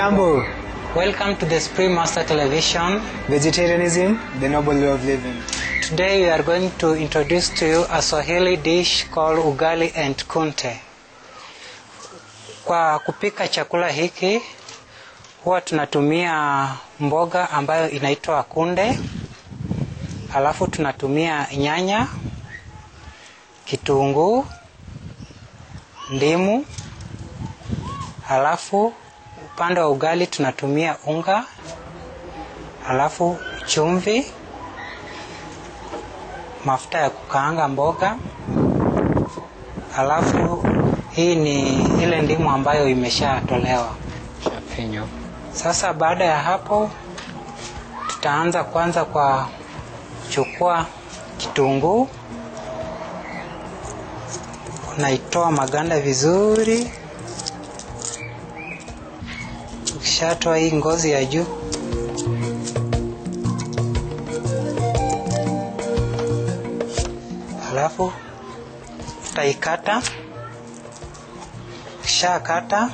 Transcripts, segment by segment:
Jambo. Welcome to the Supreme Master Television. Vegetarianism, the noble way of living. Today we are going to introduce to you a Swahili dish called ugali and kunte. Kwa kupika chakula hiki huwa tunatumia mboga ambayo inaitwa kunde, alafu tunatumia nyanya, kitunguu, ndimu, alafu upande wa ugali tunatumia unga, alafu chumvi, mafuta ya kukaanga mboga, alafu hii ni ile ndimu ambayo imeshatolewa shafinyo. Sasa baada ya hapo, tutaanza kwanza kwa kuchukua kitunguu, unaitoa maganda vizuri. Ukishatoa hii ngozi ya juu, alafu utaikata. Ukishakata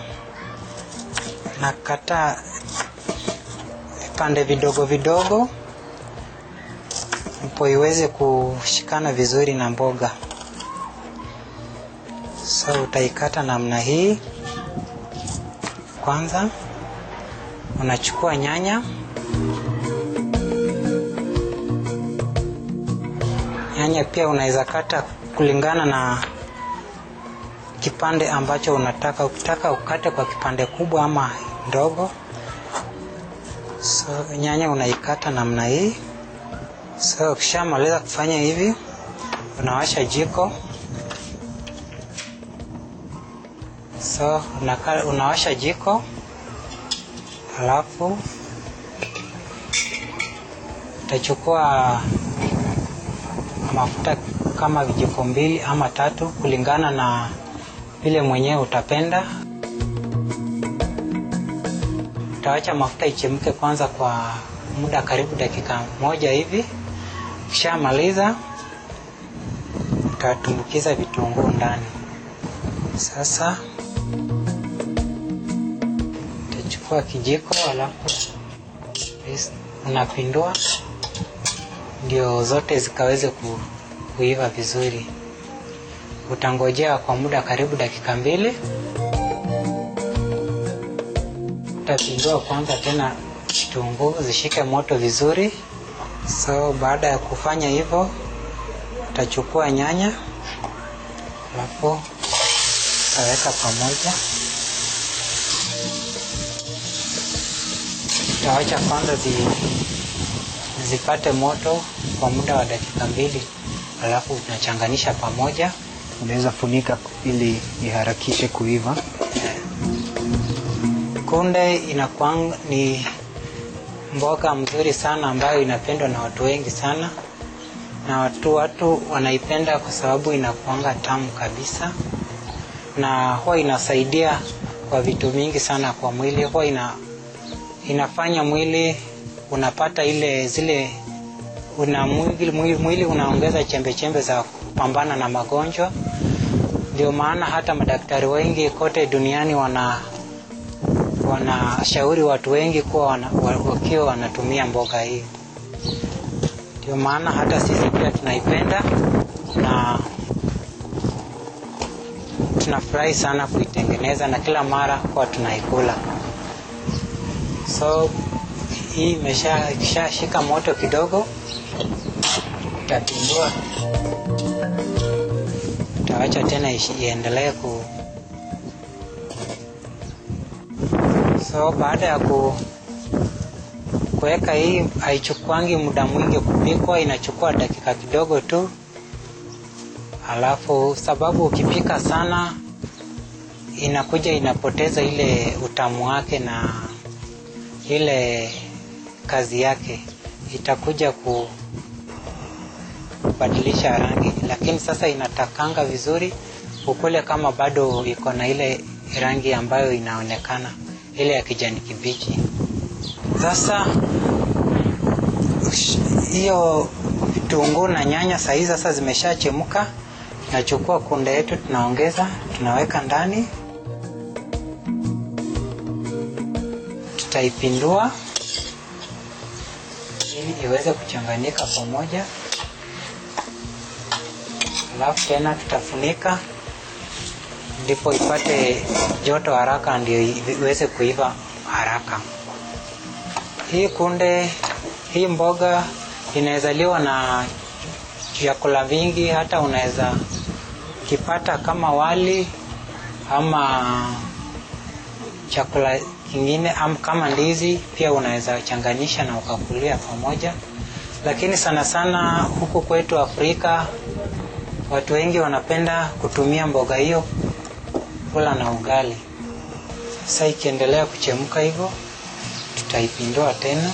nakata vipande vidogo vidogo, ndipo iweze kushikana vizuri na mboga. So utaikata namna hii. Kwanza unachukua nyanya, nyanya pia unaweza kata kulingana na kipande ambacho unataka. Ukitaka ukate kwa kipande kubwa ama ndogo. So nyanya unaikata namna hii. So ukishamaliza kufanya hivi, unawasha jiko. So unaka, unawasha jiko alafu utachukua mafuta kama vijiko mbili ama tatu kulingana na vile mwenyewe utapenda. Utawacha mafuta ichemke kwanza kwa muda karibu dakika moja hivi. Ukishamaliza utatumbukiza vitunguu ndani. Sasa utachukua kijiko, alafu unapindua ndio zote zikaweze ku, kuiva vizuri. Utangojea kwa muda karibu dakika mbili. Utapindua kwanza tena kitunguu zishike moto vizuri. So baada ya kufanya hivyo, utachukua nyanya alafu utaweka pamoja, utawacha kwanza zi, zipate moto kwa muda wa dakika mbili, alafu unachanganisha pamoja. Unaweza funika ili iharakishe kuiva. Kunde inakuwa ni mboga mzuri sana ambayo inapendwa na watu wengi sana, na watu watu wanaipenda kwa sababu inakuanga tamu kabisa, na huwa inasaidia kwa vitu mingi sana kwa mwili. Huwa ina, inafanya mwili unapata ile zile una mwili, mwili, mwili unaongeza chembe chembe za kupambana na magonjwa. Ndio maana hata madaktari wengi kote duniani wana wanashauri watu wengi kuwa wana, wakiwa wanatumia mboga hii. Ndio maana hata sisi pia tunaipenda na tunafurahi sana kuitengeneza na kila mara kwa tunaikula. So hii imesha ikishashika moto kidogo, utapindua, utawacha tena iendelee ku So baada ya ku kuweka hii, haichukuangi muda mwingi kupikwa, inachukua dakika kidogo tu. Alafu sababu ukipika sana inakuja inapoteza ile utamu wake na ile kazi yake, itakuja ku kubadilisha rangi, lakini sasa inatakanga vizuri ukule kama bado iko na ile rangi ambayo inaonekana ile ya kijani kibichi. Sasa hiyo vitunguu na nyanya sahizi sasa zimeshachemka, tunachukua kunde yetu tunaongeza, tunaweka ndani. tutaipindua ili iweze kuchanganyika pamoja, alafu tena tutafunika ndipo ipate joto haraka, ndio iweze kuiva haraka. Hii kunde, hii mboga inaweza liwa na vyakula vingi, hata unaweza kipata kama wali ama chakula kingine am, kama ndizi pia unaweza changanyisha na ukakulia pamoja, lakini sana sana huku kwetu Afrika watu wengi wanapenda kutumia mboga hiyo kula na ugali. Sasa ikiendelea kuchemka hivyo, tutaipindua tena.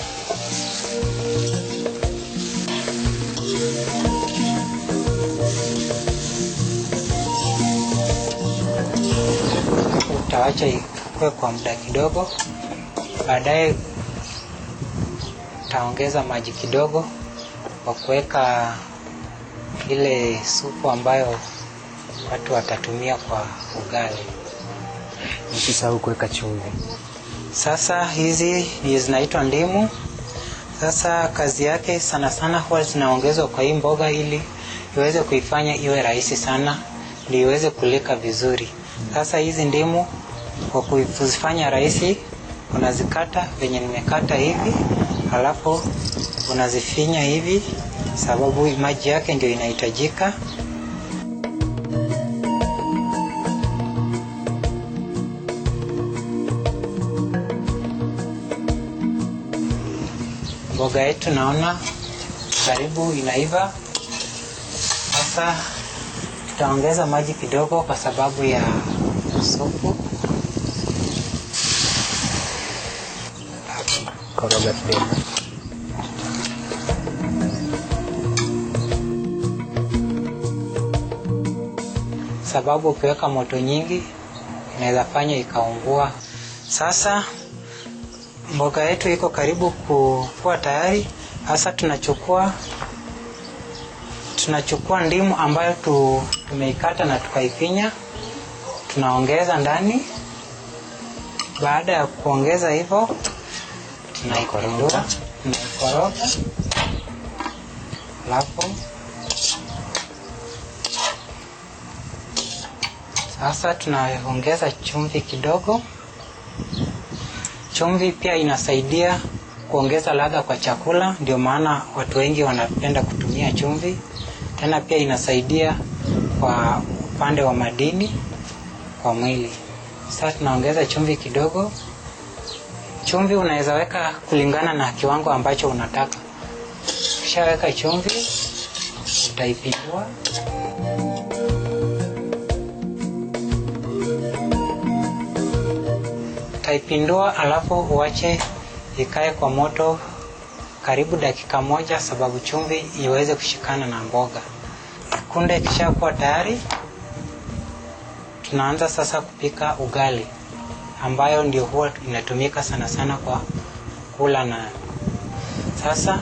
Utawacha ikue kwa muda kidogo, baadaye utaongeza maji kidogo kwa kuweka ile supu ambayo watu watatumia kwa ugali. Usisahau kuweka chumvi. Sasa hizi ni zinaitwa ndimu. Sasa kazi yake sana sana huwa zinaongezwa kwa hii mboga ili iweze kuifanya iwe rahisi sana, ndio iweze kulika vizuri. Sasa hizi ndimu kwa kuzifanya rahisi, unazikata venye nimekata hivi, halafu unazifinya hivi, sababu maji yake ndio inahitajika. Mboga yetu naona karibu inaiva. Sasa tutaongeza maji kidogo kwa sababu ya supu. Koroga kidogo. sababu ukiweka moto nyingi inaweza fanya ikaungua. Sasa mboga yetu iko karibu kuwa tayari. Sasa tunachukua tunachukua ndimu ambayo tu, tumeikata na tukaifinya, tunaongeza ndani. Baada ya kuongeza hivyo, tunaikoroga tunaikoroga, alafu Sasa tunaongeza chumvi kidogo. Chumvi pia inasaidia kuongeza ladha kwa chakula, ndio maana watu wengi wanapenda kutumia chumvi. Tena pia inasaidia kwa upande wa madini kwa mwili. Sasa tunaongeza chumvi kidogo. Chumvi unaweza weka kulingana na kiwango ambacho unataka. Ukishaweka chumvi, utaipindua utaipindua alafu uache ikae kwa moto karibu dakika moja, sababu chumvi iweze kushikana na mboga. Kunde ikishakuwa tayari, tunaanza sasa kupika ugali, ambayo ndio huwa inatumika sana sana kwa kula na. Sasa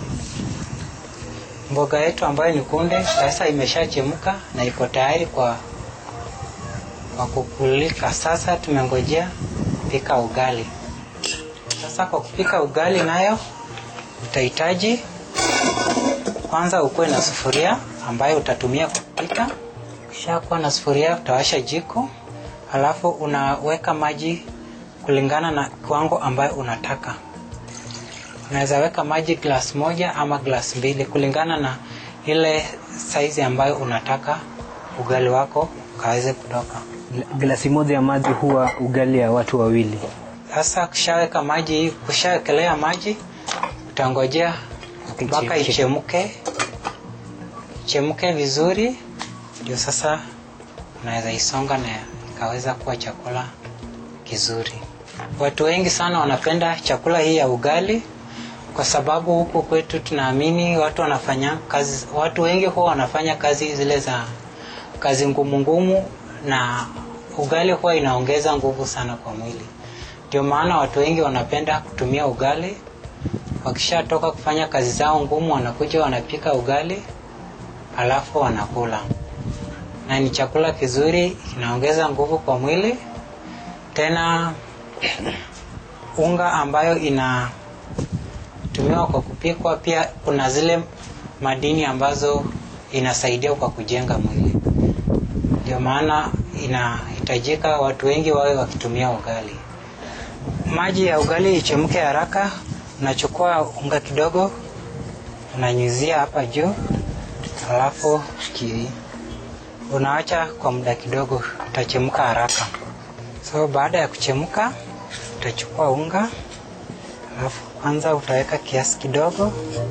mboga yetu ambayo ni kunde sasa imeshachemka na iko tayari kwa kwa kukulika. Sasa tumengojea kupika ugali. Sasa kwa kupika ugali nayo utahitaji kwanza ukuwe na sufuria ambayo utatumia kupika. Ukishakuwa na sufuria utawasha jiko, halafu unaweka maji kulingana na kiwango ambayo unataka. Unaweza weka maji glass moja ama glass mbili kulingana na ile saizi ambayo unataka ugali wako ukaweze kutoka. Glasi moja ya maji huwa ugali ya watu wawili. Sasa kushaweka maji, kushawekelea maji, utangojea mpaka Ichemke. ichemke, ichemke vizuri, ndio sasa unaweza isonga na ikaweza kuwa chakula kizuri. Watu wengi sana wanapenda chakula hii ya ugali kwa sababu huku kwetu tunaamini watu wanafanya kazi, watu wengi huwa wanafanya kazi zile za kazi ngumu ngumu, na ugali huwa inaongeza nguvu sana kwa mwili. Ndio maana watu wengi wanapenda kutumia ugali. Wakishatoka kufanya kazi zao ngumu, wanakuja wanapika ugali, alafu wanakula, na ni chakula kizuri, kinaongeza nguvu kwa mwili. Tena unga ambayo inatumiwa kwa kupikwa, pia kuna zile madini ambazo inasaidia kwa kujenga mwili. Ndio maana inahitajika watu wengi wawe wakitumia ugali. Maji ya ugali ichemke haraka, unachukua unga kidogo, unanyunyizia hapa juu, alafu Ki- unaacha kwa muda kidogo, utachemka haraka. So baada ya kuchemka, utachukua unga, alafu kwanza utaweka kiasi kidogo,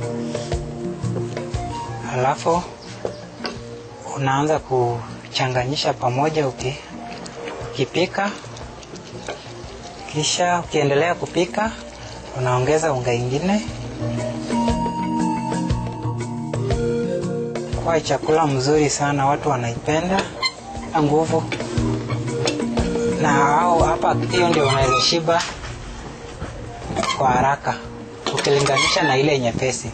alafu unaanza kuchanganyisha pamoja uki, ukipika. Kisha ukiendelea kupika, unaongeza unga ingine. Kwa chakula mzuri sana, watu wanaipenda na nguvu, na au hapa, hiyo ndio unaweza shiba kwa haraka ukilinganisha na ile nyepesi.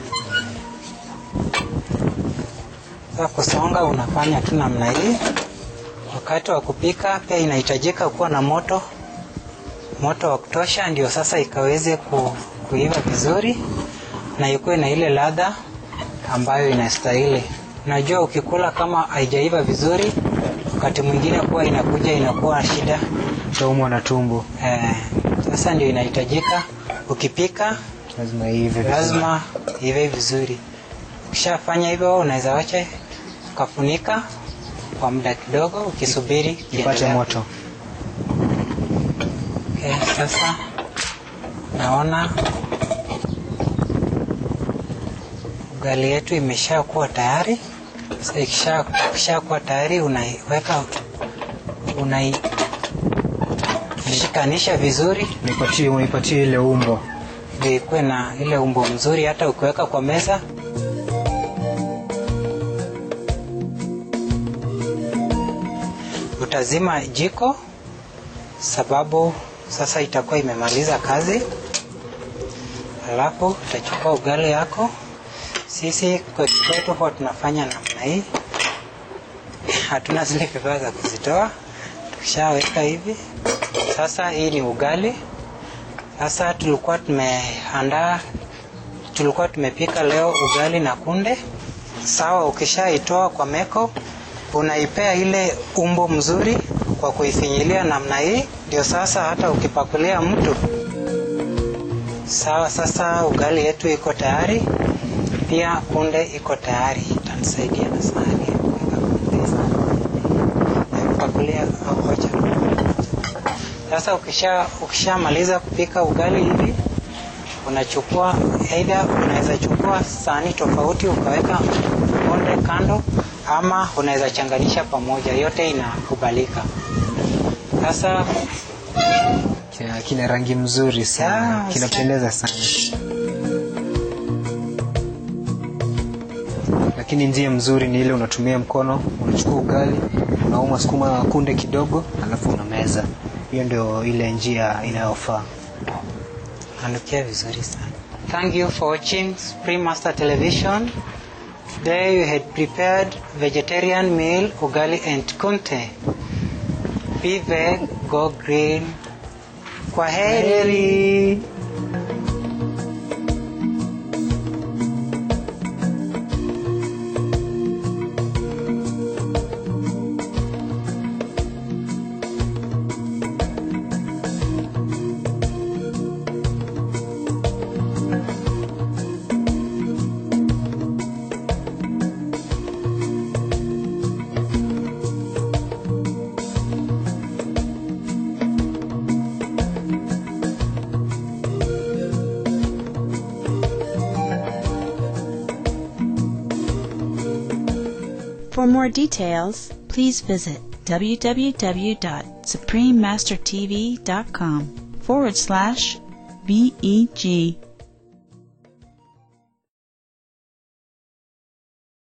Sasa kusonga unafanya tu namna hii. Wakati wa kupika pia inahitajika kuwa na moto moto wa kutosha, ndio sasa ikaweze ku, kuiva vizuri na ikuwe na ile ladha ambayo inastahili. Unajua, ukikula kama haijaiva vizuri, wakati mwingine kuwa inakuja inakuwa shida utaumwa na tumbo, eh. Sasa ndio inahitajika ukipika lazima ive vizuri. lazima ive vizuri. Ukishafanya hivyo, unaweza wacha ukafunika kwa muda kidogo, ukisubiri ipate iendelee. moto. Okay, sasa naona ugali yetu imesha kuwa tayari. Sasa ikisha ikisha kuwa tayari, unaiweka unaishikanisha vizuri Unipatie, unipatie ile umbo. ndio ikuwe na ile umbo mzuri, hata ukiweka kwa meza utazima jiko, sababu sasa itakuwa imemaliza kazi. Alafu utachukua ugali yako. Sisi kwa kwetu huwa tunafanya namna hii, hatuna zile vifaa za kuzitoa. Tukishaweka hivi, sasa hii ni ugali. Sasa tulikuwa tumeandaa, tulikuwa tumepika leo ugali na kunde. Sawa, ukishaitoa kwa meko, unaipea ile umbo mzuri kwa kuifinyilia namna hii, ndio sasa hata ukipakulia mtu. Sawa, sasa ugali yetu iko tayari, pia kunde iko tayari. Itanisaidia na sahani ya kuweka kunde. Ya kupakulia au wacha sasa ukisha ukishamaliza kupika ugali hivi, unachukua aidha, unaweza chukua sahani tofauti ukaweka konde kando, ama unaweza changanisha pamoja, yote inakubalika. Sasa Kina, kina rangi mzuri sana, Ah, kinapendeza sana. Lakini njia mzuri ni ile unatumia mkono, unachukua ugali, unauma sukuma kunde kidogo, alafu unameza. Hiyo ndio ile njia inayofaa. nanukia vizuri sana. Thank you for watching Supreme Master Television. Today we had prepared vegetarian meal ugali and kunte. Be veg, go green. Kwa heri. For more details, please visit www.suprememastertv.com forward slash VEG